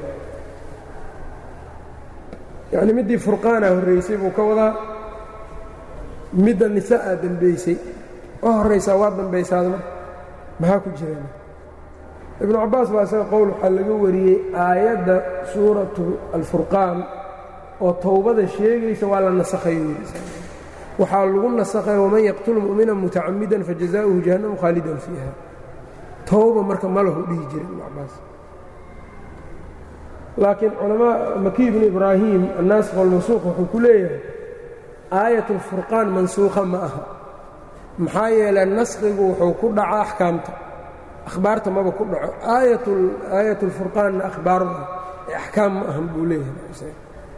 yacni middii furqaana horraysay buu ka wadaa midda nisa'a dembaysay oo horraysaa waa dambaysaadma maxaa ku jiraan ibnu cabbaas baa isaga qowl waxaa laga wariyey aayadda suuratu alfurqaan oo towbada sheegaysa waa la nasakhay waxaa lagu nasakhay waman yaqtul mu'mina mutacamidan fajazaa'uhu jahannamu khaalidan fiiha towba marka malahu dhihi jira ibnu cabbaas laakiin culamaa maki ibnu ibraahim annaasikh walmansuuq wuxuu ku leeyahay aayat alfurqaan mansuukha ma aha maxaa yeelay naskhigu wuxuu ku dhaca axkaamta akhbaarta maba ku dhaco aayat اlfurqaanna akhbaarda axkaam ma ahan buu leeyahay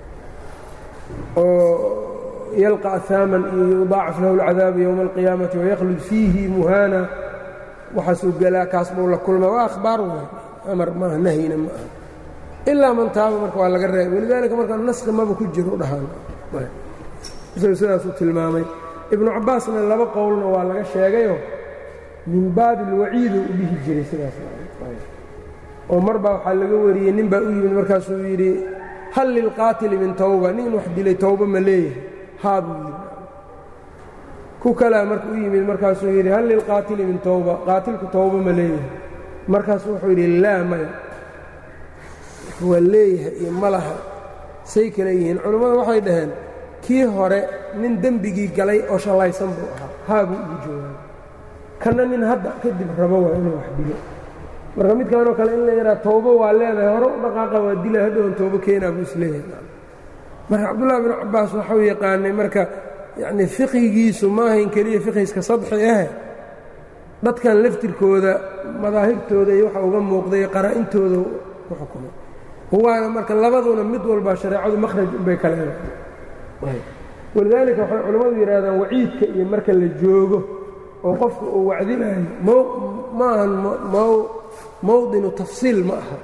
oo yalqa ahaaman iyo yudaacaf lahu اlcadaabu yowma اlqiyaamati waykhlud fiihi muhaana waxaasuu gelaa kaas buu la kulmaa waa akhbaar waay amar maaha nahyina ma aha ilaa man taaba marka waa laga reebay walidaalika marka naskhi maba ku jiro u dhahaan sidaasuu tilmaamay ibnu cabbaasna laba qowlna waa laga sheegayoo min baabi alwaciidu u dhihi jiray sidaas oo mar baa waxaa laga wariyey nin baa u yimid markaasuu yidhi hal lilqaatili min tawba nin wax dilay towba ma leeyahay haa buu yidhi ku kalaa marka u yimid markaasuu yidhi hal lilqaatili min towba qaatilku towba ma leeyahay markaasuu wuxuu yidhi laa maya waa leeyahay iyo ma laha say kale yihiin culammadu waxay dhaheen kii hore nin dembigii galay oo shallaysan buu ahaa haabuu ugu joogaa kanna nin hadda kadib rabo waa inuu wax dilo marka midkaanoo kale in la yidhaha toobo waa leedahay hore u dhaqaaqa waa dila hadhowan toobo keenaa buu isleeyahay marka cabdullahi binu cabbaas waxau yaqaanay marka yacnii fiqhigiisu maahayn keliya fiqhiska sadxi ah dadkan laftirkooda madaahibtooda iyo waxa uga muuqday qaraa'intooda ku xukumay waana marka labaduna mid walba shareecadu makhraj unbay ka leedahay walidaalika waxay culammadu yidhahdaan waciidka iyo marka la joogo oo qofka uu wacdinayo ma ahan mawdinu tafsiil ma aha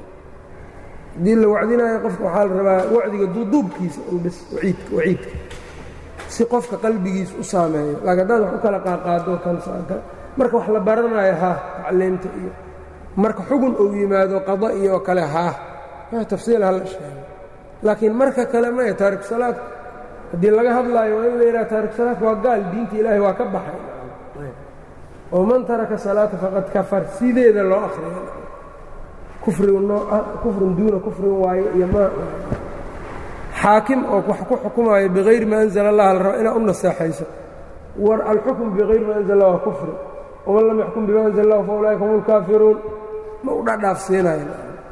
haddii la wacdinaayo qofka waxaa la rabaa wacdiga duuduubkiisa unbis waciidka waciidka si qofka qalbigiisa u saameeyo laakiin haddaad wax u kala qaaqaado kan marka wax la baranayo haa tacliimta iyo marka xugun uu yimaado qada iyo oo kale haa tafsiil ha la sheego laakiin marka kale maya taariku salaad haddii laga hadlaayo waa in la yidhaha taariku salaadka waa gaal diinta ilaahay waa ka baxay oo man taraka salaata faqad kafar sideeda loo akhriya kufrigu nooca kufrin duuna kufrin waaye iyo ma xaakim oo wax ku xukumaayo bikayri ma anzala allah la raba inaad u naseexayso war alxukm bikayri ma anzala allah waa kufri waman lam yaxkum bima anzala allah fa ulaa'ika hum lkaafiruun ma u dhadhaafsiinayo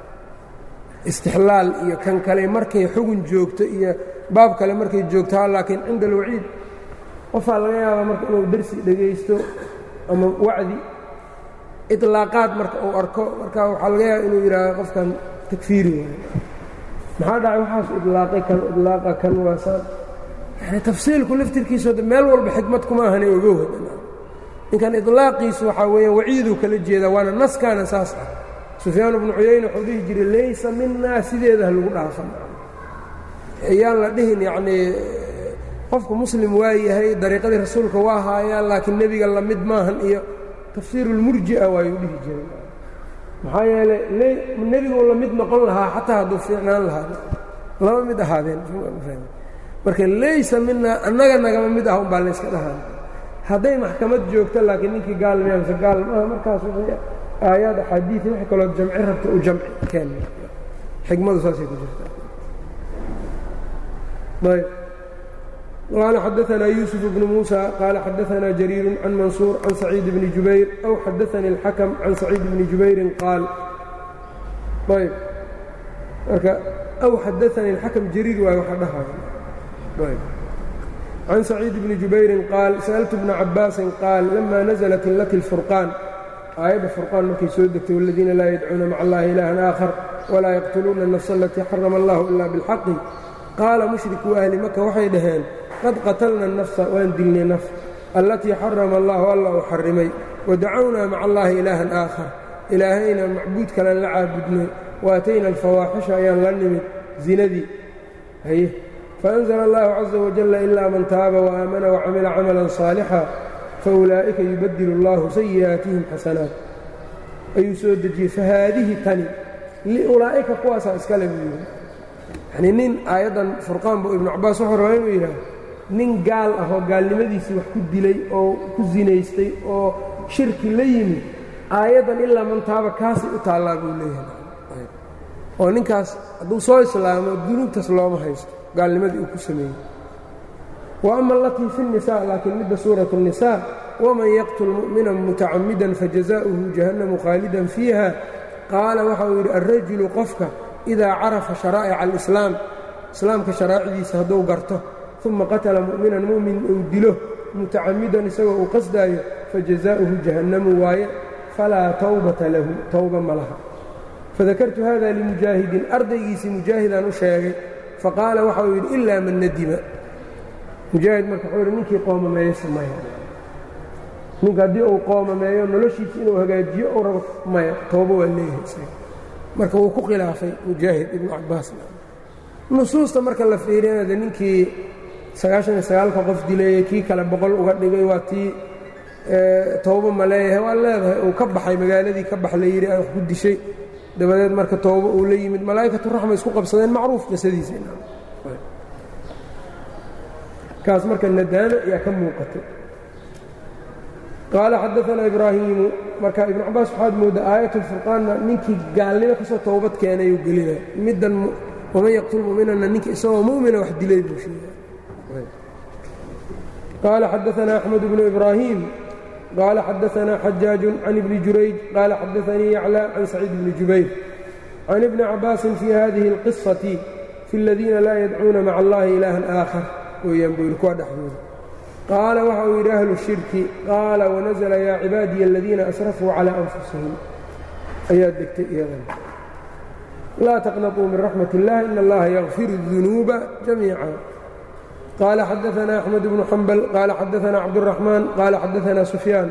istixlaal iyo kan kale markay xugun joogto iyo baab kale markay joogto ha laakiin cinda alwaciid qofaa laga yaabaa marka inuu dersi dhegaysto ama wacdi iطlaaqaad marka uu arko marka waxaa laga yaaba inuu yidhaaho qofkan takfiiri waayo maxaa dhacay waxaas idlaaqay kan idlaaqa kan waasaan yani tafsiilku laftirkiisooda meel walba xikmad kuma ahani ogow ninkan idlaaqiisu waxaa weeyaan waciiduu kala jeedaa waana naskaana saas ah sufyaan bnu cuyayne wuxuu dhihi jiray laysa minaa sideeda ha lagu dhaafan ayaan la dhihin yacnii qofku muslim waa yahay dariiqadii rasuulka waa haayaan laakiin nebiga la mid maahan iyo tafsiirulmurji'a waayuu dhihi jiray maxaa yeelay nebigu la mid noqon lahaa xataa hadduu fiicnaan lahaa lama mid ahaadeen marka laysa minaa annaga nagama mid ah umbaa layska dhahaan hadday maxkamad joogto laakiin ninkii gaalmaya mise gaal maaha markaas aayaad axaadiii wax kaloo jamci rabta u jamci keen xikmadu saasay ku jirta ayb qaala xadaanaa yuusuf bnu muusa qaala xadaanaa jariiru can mansuur can saciid bni jubayr aw xadaanii اlxakm can saciid bni jubayrin qaal ayb marka aw xadaanii اlxakm jariir waay waxa dhahaya ayb can saciid bni jubayrin qaal sa'altu bna cabaasin qaal lama naزlat illati اlfurqaan aayadda furqaan markay soo degtay wاladiina laa yadcuuna maca allahi ilaahan aakhar walaa yaqtuluuna الnafsa alatii xarama allahu ila biاlxaqi qaala mushrikuu ahli maka waxay dhaheen qad qatalna الnafsa waan dilnay naf allatii xarama allahu alla uu xarimay wadacownaa maca allahi ilaahan aakhar ilaahayna macbuud kalan la caabudnay waatayna alfawaaxisha ayaan la nimid zinadii haye faأnzla allahu caza wajala ilaa man taaba waamana wacamila camalan صaalixa faulaa'ika yubadilu اllahu sayi'aatihim xasanaat ayuu soo dejiyey fahaadihi tani liulaa'ika kuwaasaa iskale buu yidhi yanii nin aayaddan furqaan buu ibnu cabaas wuxuu rabaa inuu yidhaah nin gaal ah oo gaalnimadiisii wax ku dilay oo ku sinaystay oo shirki la yimid aayaddan ilaa man taaba kaasay u taallaa buu leeyahay oo ninkaas hadduu soo islaamo dunuubtaas looma haysto gaalnimadii uu ku sameeyey wa ama alatii fi الnisa laakiin midda suuraة الnisaa waman yaqtul mu'mina mutacamidan fajazaؤuhu jahannamu khaalidan fiiha qaala waxa uu yidhi alrajulu qofka idaa carafa sharaa'ica alislaam islaamka sharaa'icdiisa hadduu garto uma qatala mu'minan mu'min uu dilo mutacamidan isagoo uu qasdaayo fajazaa'uhu jahannamu waaye falaa tawbata lahu towba ma laha fadakartu hada limujaahidin ardaygiisii mujaahidaan u sheegay faqaala waxa uu yidhi ilaa man nadima mujaahid marka wuxuu yidhi ninkii qoomameeyo sameeya ninka haddii uu qoomameeyo noloshiisa inuu hagaajiyo ou rabo maya toobo waa leeyahay isaga marka wuu ku khilaafay mujaahid ibnu cabaas nusuusta marka la fiiriyana de ninkii sagaashan iyo sagaalka qof dileeyey kii kale boqol uga dhigay waa tii toobo ma leeyahay waa leedahay uu ka baxay magaaladii ka bax la yidhi wax ku dishay dabadeed marka toobo uu la yimid malaa'ikatu raxma isku qabsadeen macruuf qisadiisa kaas marka nadaama ayaa ka muuqatay qaala xadaanaa ibraahiimu marka ibnu cabaas waxaad mooddaa aayat lfurqaanna ninkii gaalnimo kasoo toobad keenayuu gelina middan waman yaqtul mu'minana ninka isagoo mu'mina wax dilay buu sheegay qaala xadaanaa axmed bnu ibraahim qaala xadaanaa xajaaju can ibni jurayj qaala xadaanii yaclى can saciid bni jubayr can ibni cabaasin fii hadihi اlqiصati fi اladiina laa yadcuuna maca allahi ilaahan aakhar weeyaan buu yidhi kuwa dhexdooda qaala waxa uu yidhi ahlu shirki qaala wanazla yaa cibaadiya aladiina asrafuu calىa anfusihim ayaa degtay iyadan laa taqnaطuu min raxmat اllah in allaha yakfir الdunuuba jamiica qaala xadaanaa axmed bnu xambal qaala xadaanaa cabdالraxmaan qaala xadaanaa sufyaan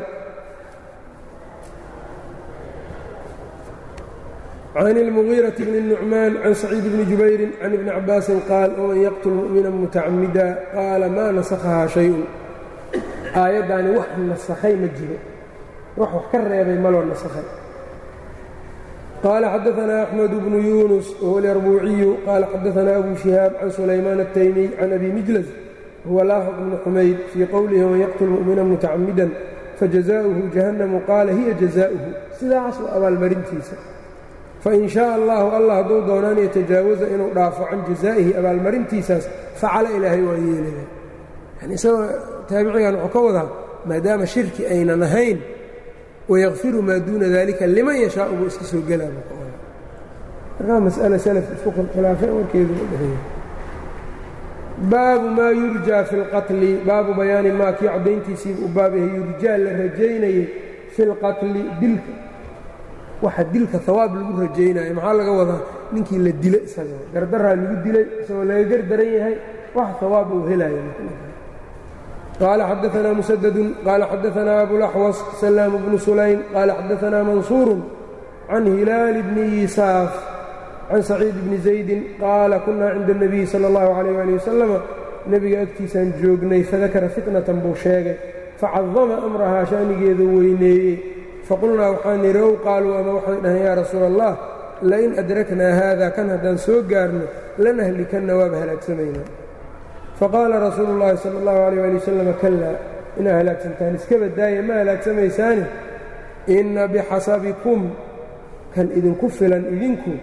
can اlmugiiraةi bni الnucmaan can saciid bni jubayri can ibni cabaasin qaal waman yaqtul mu'mina mutacamida qaala maa nasakhahaa shayun aayaddaani wax nasakhay ma jiro wax wax ka reebay maloo nasakhay qaala xadaanaa axmed bnu yuunus wahuwa alarbuuciyu qaala xadaanaa abu shihaab can sulaymaan الtaymiy can abi mijlas huwa laafiq bni xumayd fii qowlihi waman yaqtul mu'mina mutacamidan fajazaؤuhu jahannamu qaala hiya jazaؤuhu sidaas waa abaalmarintiisa fain shaء allahu allah hadduu doonaan yatajaawaza inuu dhaafo can jazaa'ihi abaalmarintiisaas facala ilaahay waa yeelaya yani isagoo taabicigan wuxuu ka wadaa maadaama shirki aynan ahayn wayakfiru maa duuna dalika liman yashaau buu iska soo gelaa buu ka wadaa markaa mas'ale salaf isku khilaafay warkeedu u dhexeeya baabu maa yurjaa fi اlqatli baabu bayaani maa kii caddayntiisiiba u baab yahay yurjaa la rajaynayay fi اlqatli dilka waxa dilka hawaab lagu rajaynayo maxaa laga wadaa ninkii la dilo isaga gardaraa lagu dilay isagoo laga gardaran yahay wax hawaab uu helaya qaala xadaanaa musadadun qaala xadaanaa abulaxwas salaam bnu sulaym qaala xadaanaa mansuurun can hilaali bni yisaaf can saciid bni zaydin qaala kunaa cinda اnabiyi sala اllahu calayh ali wasalama nebiga agtiisaan joognay fadakara fitnatan buu sheegay facadama amrahaa shaanigeedu weyneeyey faqulnaa waxaan nidhi ow qaaluu ama waxay dhaheen yaa rasuula allah lain adraknaa haada kan haddaan soo gaarno lanahlikanna waaba halaagsamaynaa faqaala rasuulu llaahi sala allahu alayh ali wasalam kallaa inaa halaagsantaan iska badaaya ma halaagsamaysaani inna bixasabikum kan idinku filan idinku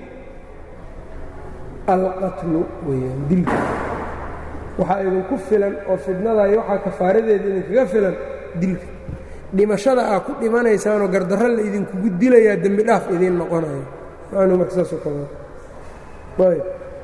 alqatlu weyaan dilka waxaa idinku filan oo fidnada iyo waxaa kafaaradeeda idinkaga filan dilka dhimashada aa ku dhimanaysaanoo gardarro la idinkugu dilayaa dembi dhaaf idiin noqonayo macnuu marka saasoo kale ayb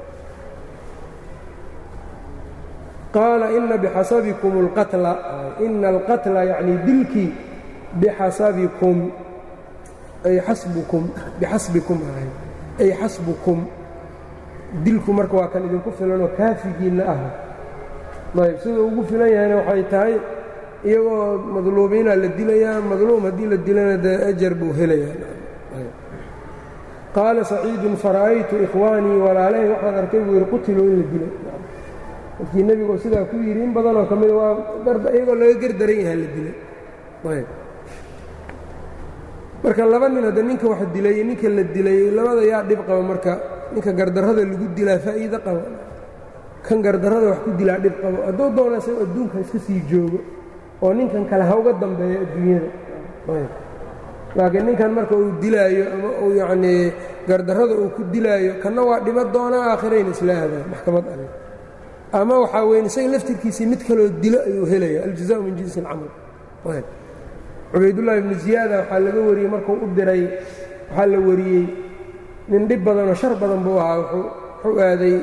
qaala ina bixasabikum اlqatla ina alqatla yacnii dilkii bixasabikum ay xasbukum bixasbikum ahay ay xasbukum dilku marka waa kan idinku filanoo kaafigiinna ah ayb sida ugu filan yahayna waxay tahay iyagoo madluubiinaa la dilayaa madluum haddii la dilana dee ajar buu helayaa qaala saciidun fara'aytu ikhwaanii walaalahay waxaan arkay buu yidhi qutiluu in la dilay markii nebigu sidaa ku yidhi in badanoo ka mida waa iyagoo laga gardaran yahaa la dilay marka laba nin hadda ninka wax dilay iyo ninka la dilay labada yaa dhib qaba marka ninka gardarrada lagu dilaa faa'iido qaba kan gardarrada wax ku dilaa dhib qabo hadduu doona isago adduunka iska sii joogo oo ninkan kale ha uga dambeeyo adduunyada laakiin ninkan marka uu dilaayo ama uu yacnii gardarrada uu ku dilaayo kanna waa dhimo doonaa aakhirayna isla aadaan maxkamad alle ama waxaa weyn isaga laftirkiisii mid kaloo dilo ayuu helaya aljazaءu min jinsi اlcamal cubaydullaahi ibnu ziyaada waxaa laga wariyey markuu u diray waxaa la wariyey nin dhib badanoo shar badan buu ahaa wuxuu aaday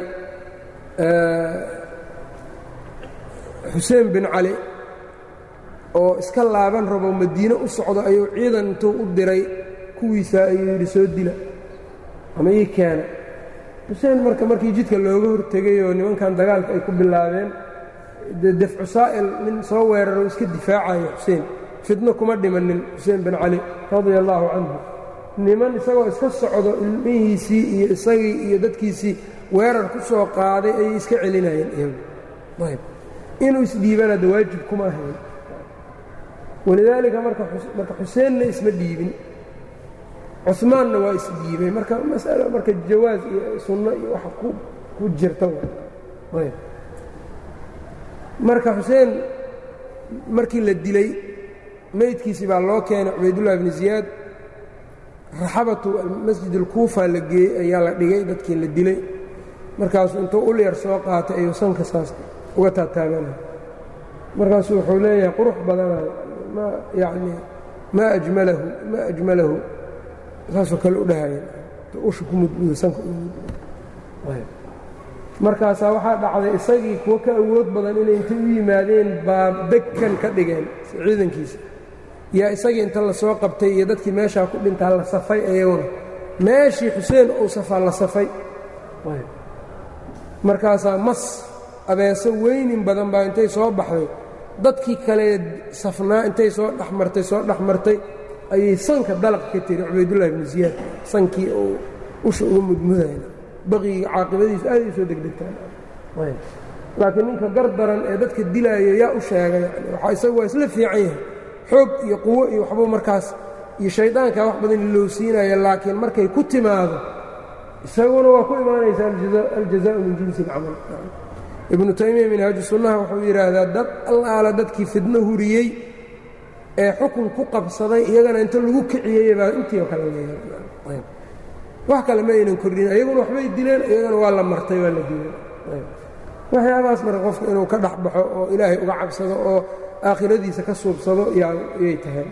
xuseen bin cali oo iska laaban rabo madiine u socdo ayuu ciidan intuu u diray kuwiisaa ayuu yidhi soo dila ama ii keena xuseen marka markii jidka looga hortegay oo nimankan dagaalka ay ku bilaabeen defcu saa'il nin soo weeraro iska difaacayo xuseen fidno kuma dhimanin xuseen bin cali radia allaahu canhu niman isagoo iska socdo ilmihiisii iyo isagii iyo dadkiisii weerar ku soo qaaday ayay iska celinayeen iyagu ayb inuu isdhiibana da waajib kuma ahayn walidaalika marka xuseenna isma dhiibin cumaanna waa isdhiibay marka masalo marka jawaas iyo sunno iyo wax ku jirta ayb marka xuseen markii la dilay meydkiisii baa loo keenay cubaydullahi bni ziyaad raxabatu masjid alkuufa la geeyey ayaa la dhigay dadkii la dilay markaasuu intuu ul yar soo qaatay ayuu sanka saas uga taataaganaya markaasuu wuxuu leeyahay qurux badanayo ma yacnii maa ajmalahu maa ajmalahu saasoo kale u dhahaya usha ku mudmudo sanka markaasaa waxaa dhacday isagii kuwo ka awood badan inay intay u yimaadeen baa degkan ka dhigeen ciidankiisa yaa isagii inta la soo qabtay iyo dadkii meeshaa ku dhintaa la safay ayaguna meeshii xuseen uu safaa la safay markaasaa mas abeeso weynin badan baa intay soo baxday dadkii kale safnaa intay soo dhexmartay soo dhexmartay ayay sanka dalaq ka tiri cubaydullahi ibnu ziyaad sankii uu usha uga mudmudayna baqiga caaqibadiisu aaday u soo degdegtaan laakiin ninka gar daran ee dadka dilaayo yaa u sheegay yani waxaa isagu waa isla fiican yahay xoog iyo quwo iyo waxbuu markaas iyo shaydaankaa wax badan ilowsiinaya laakiin markay ku timaado isaguna waa ku imaanaysa aljazaءu min jinsi اlcamal ibnu taymiya minhaaju sunnaha wuxuu yidhaahdaa dad allaala dadkii fidno huriyey ee xukun ku qabsaday iyagana inta lagu kiciyey baa intii oo kale leeyahay wax kale ma aynan kordhin iyaguna waxbay dileen iyagana waa la martay waa la dilay waxyaabahaas marka qofka inuu ka dhex baxo oo ilaahay uga cabsado oo aakhiradiisa ka suubsado yay tahay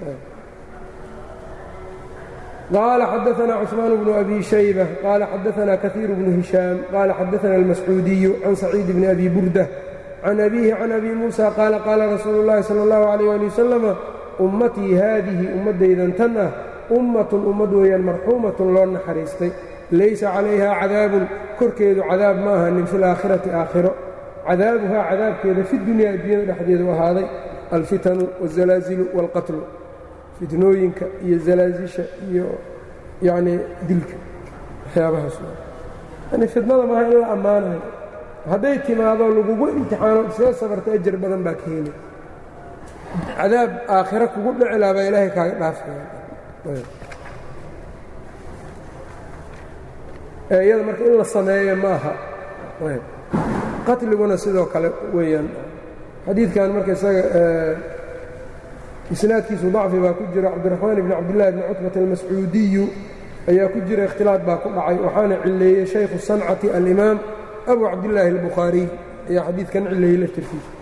قال xدثنا cثمان بن أbي شhيبة قال xدثنا كثير بن هiشhام قال xدثنا المسعوuدي عن سعيد بن أbي بuردة عن أبيه عن أbي موسى قال qاla رasuuل اللhi صلى الله عليه لي وسلم ummatii haadihi ummaddaydan tan ah ummatun ummad weeyaan marxuumatun loo naxariistay laysa calayha cadaabun korkeedu cadaab ma ahanin fi laakhirati aakhiro cadaabuhaa cadaabkeeda fi dunyaa addunyada dhexdeedu ahaaday alfitanu wاzalaazilu wاlqatlu fitnooyinka iyo zalaazisha iyo yacnii dilka waxyaabahaas yani fitnada maaha in la ammaanayo hadday timaado lagugu imtixaano iskaga sabarta ajar badan baa ka heli cadaab aakhiro kugu dhici laha baa ilaahay kaaga dhaafaya iyada marka in la sameeyo ma aha qatliguna sidoo kale weeyaan xadiidkan marka isaga isnaadkiisu dacfi baa ku jira cabdiraxmaan ibni cabdillahi bni cutbata almascuudiyu ayaa ku jira ikhtilaad baa ku dhacay waxaana cileeyey shaykhu sancati alimaam abu cabdillaahi albukhaariy ayaa xadiidkan cileeyey laftirkiisa